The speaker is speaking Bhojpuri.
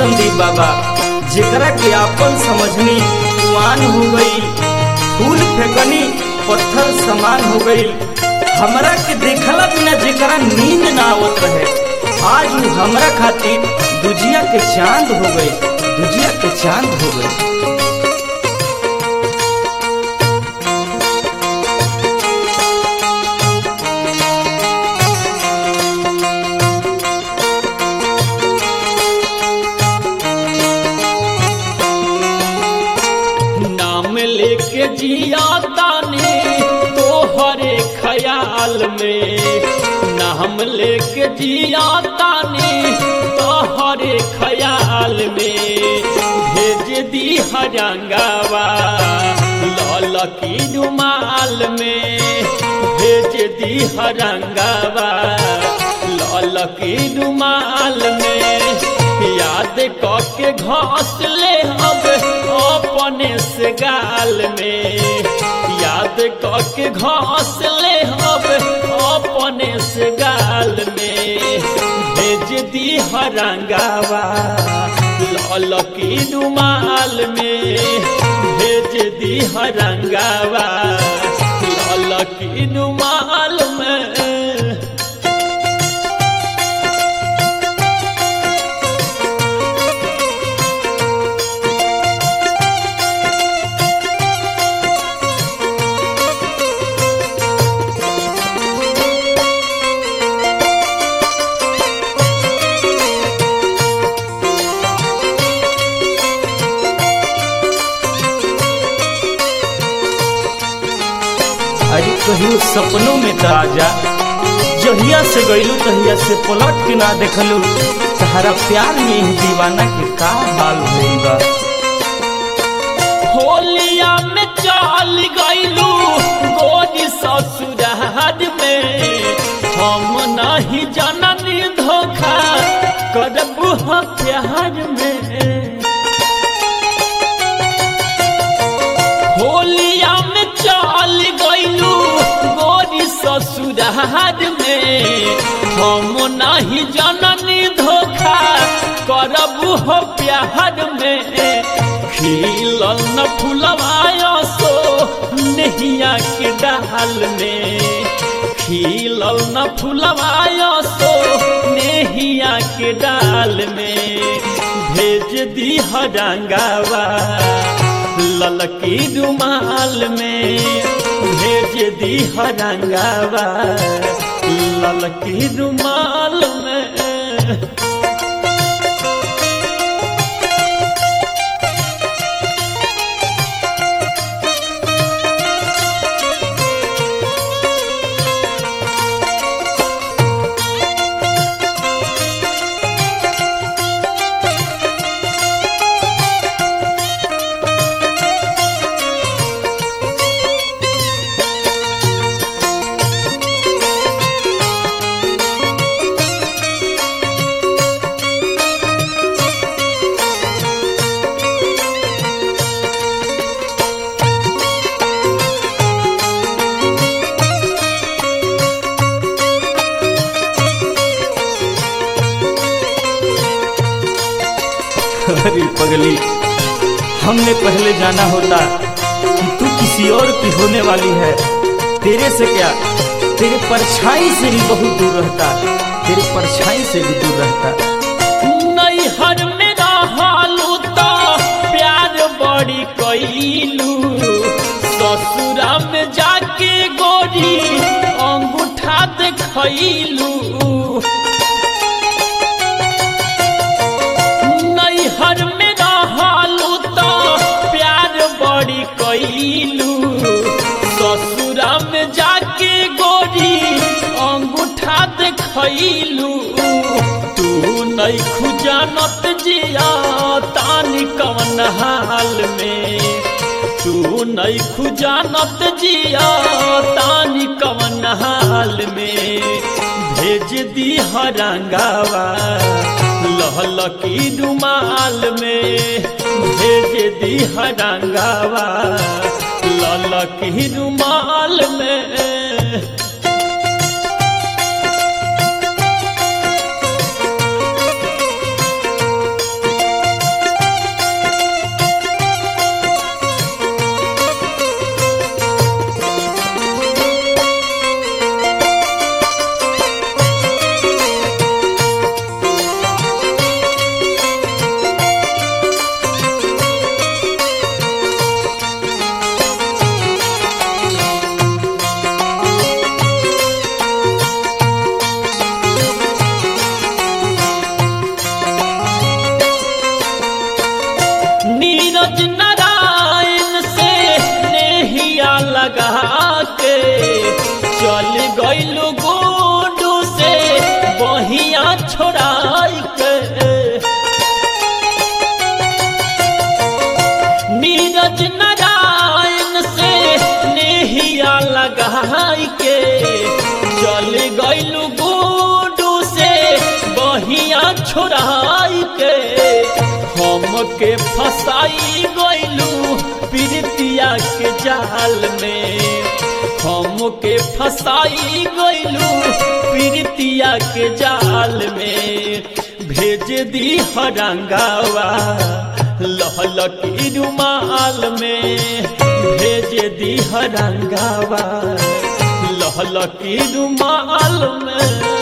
संदीप बाबा जेकरा के आपन समझनी कुआन हो गई फूल फेंकनी पत्थर समान हो गई हमरा के देखला बिना जेकरा नींद ना आवत रहे आज उ हमरा खातिर दुजिया के चांद हो गई दुजिया के चांद हो गई नाम लेके जिया ताने तोहरे ख्याल में नाम लेके जिया ताने तोहरे ख्याल में भेज दी हरंगावा लाल की रुमाल में भेज दी हरंगावा लाल की रुमाल में याद के घास ले अब अपने से गाल में याद के घास ले अब अपने से गाल में भेज दी हरंगावा लाल की रुमाल में भेज दी हरंगावा लाल की रुमाल में अरे कहियो सपनों में त आजा जहिया से गईलू तहिया से पलट के ना देखलू तहरा प्यार में ही दीवाना के का हाल भइल बा होलिया में चाल गईलू गोरी ससुरार में हम नहीं जननी धोखा करब हम प्यार में होलिया में चाल गईलू गोरी ससुरार में हम नहीं जननी धोखा करब हो प्यार में खिलल न फुलवाया सो नहिया के डाल में खिलल न फुलवाया सो नेहिया के डाल में भेज दी हरंगावा ललकी रुमाल में भेज दी हरंगावा ललकी रुमाल में अरे पगली हमने पहले जाना होता कि तू किसी और की होने वाली है तेरे से क्या तेरे परछाई से भी बहुत दूर रहता तेरे परछाई से भी दूर रहता नैहर में रहलू तो प्यार बड़ी कैलू ससुरा में जाके गोरी अंगूठा देखलू नैहर में रहलू तो प्यार बड़ी कैलू ससुरा में जाके गोरी अंगूठा देखलू तू नहीं खुजानत जिया तानी कवन हाल में तू नहीं खुजानत जिया तानी कवन हाल में भेज दी हरंगावा लहल की रुमाल में भेज दी हरंगावा लल की रुमाल में हमके फसाई गइलू प्रीतिया के जाल में हमके फसाई गइलू प्रीतिया के जाल में भेज दी हरंगावा लहलकी रुमाल में भेज दी हरंगावा लहलकी रुमाल में